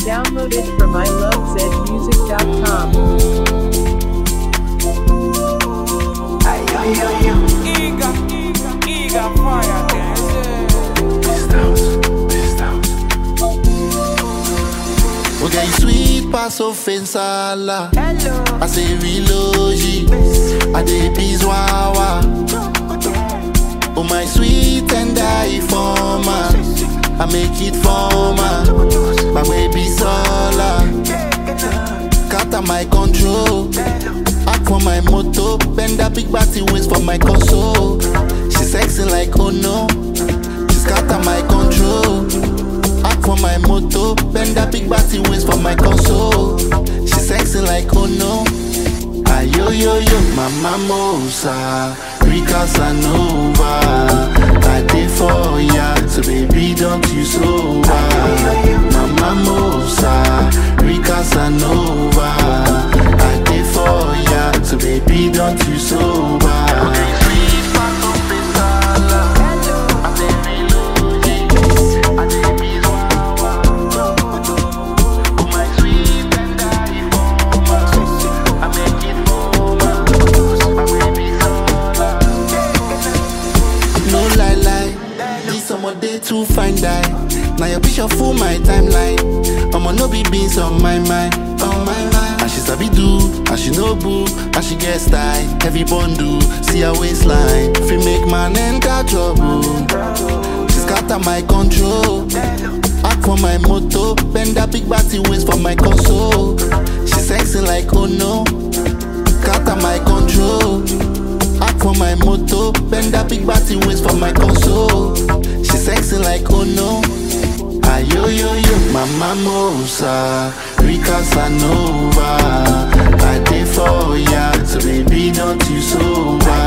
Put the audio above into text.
Downloaded from ilovezmusic.com. Eager, eager fire dance. Okay, you sweet pass offensala. Hello. I say relogy. I dey bizwawa. Oh my sweet and I forma. I make it forma. My baby sola. Cut my control. Act for my moto. Bend that big body waist for my console. She sexy like oh no. She scatter my control. Act for my moto, bend that big body waist for my console. She sexy like oh no. Ayo yo yo, mama mosa, Rika Sanova. I did for ya, so baby don't you sober. Mama mosa, Rika Sanova. I did for ya, so baby don't you sober. No lie lie, this summer day too fine die. Now your picture full my timeline. I'ma no be beans on my mind, on my mind. And she sabi do, and she no boo, and she get style. Heavy bundle, see her waistline. Fi make man enter trouble. She scatter my control. Act for my moto, bend that big body waist for my console. She sexy like oh no, scatter my control. Act for my moto, bend that big body waist for my console. She sexy like oh no. Ayo yo yo, mama mosa, Rika Sanova. I did for ya, so baby don't you sober.